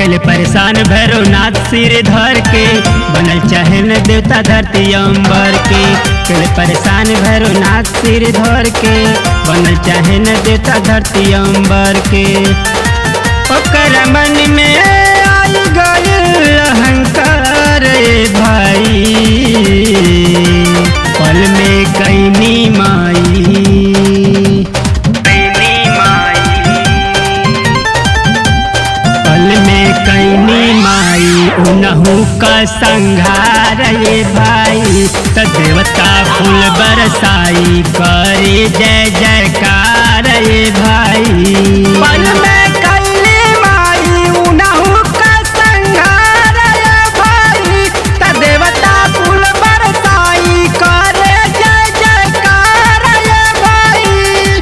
दिल परेशान भैरवनाथ सिर धर के बनल चाहे न देवता धरती अंबर के दिल परेशान भैरवनाथ सिर धर के बनल चाहे न देवता धरती अंबर के ओकर मन में आई गइल अहंकार रे भाई पल में कैनी माई कैनी माई पल में कैनी माई उनहु का संघार ये भाई त देवता फूल बरसाई करे जय जयकार ये भाई पल में कैनी माई उनहु का संघार ये भाई त देवता फूल बरसाई करे जय जयकार ये भाई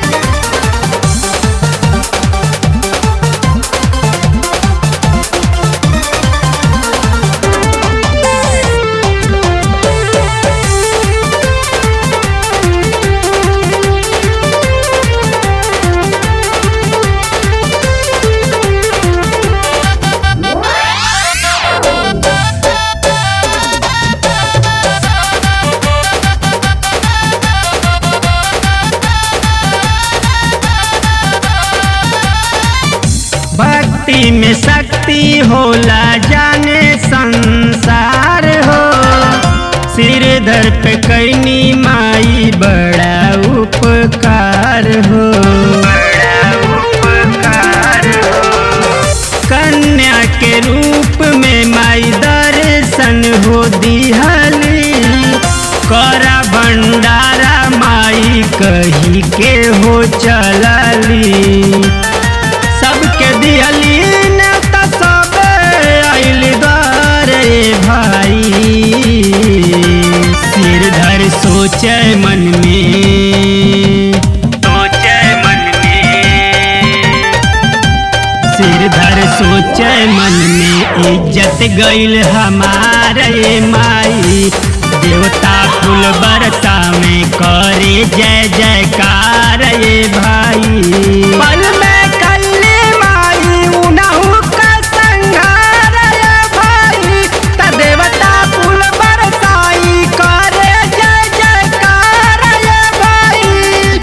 भक्ति में शक्ति होला जाने संसार हो सिर धर पे कैनी माई बड़ा उपकार हो बड़ा उपकार हो कन्या के रूप में माई दर्शन हो दिहली करा भंडारा माई कही के हो चलली सबके दिहली नेता सब आइल दारे भाई सिर धर सोचे मन में सोचे मन में सिर धर सोचे मन में इज्जत गइल हमारे माई देवता फूल बरसा में करे जय जयकार ये भाई पल में कैले माई उनहु का संघार ये भाई त देवता फूल बरसाई करे जय जयकार ये भाई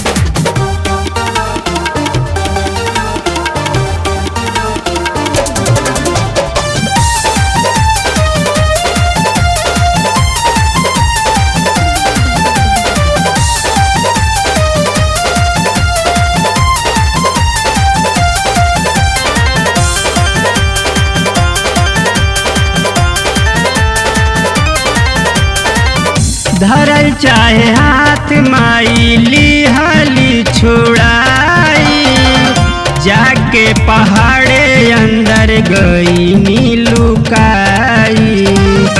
धरल चाहे हाथ माई लिहली छुड़ाई जाके पहाड़े अंदर गई नीलुकाई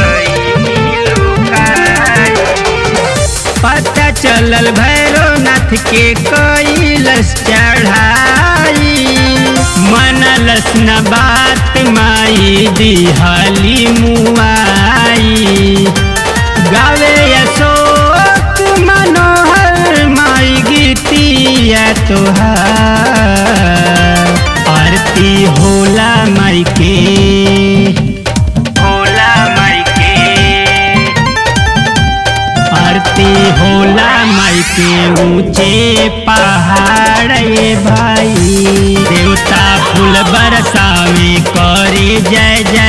पता चलल भैरवनाथ के कैलस चढ़ाई मनलस न बात माई दिहली मुआई गावे अशोक मनोहर माई गीतिया तोहार आरती होला माई के होला माई के आरती होला माई के ऊंचे पहाड़ ये भाई देवता फूल बरसावे करे जय जय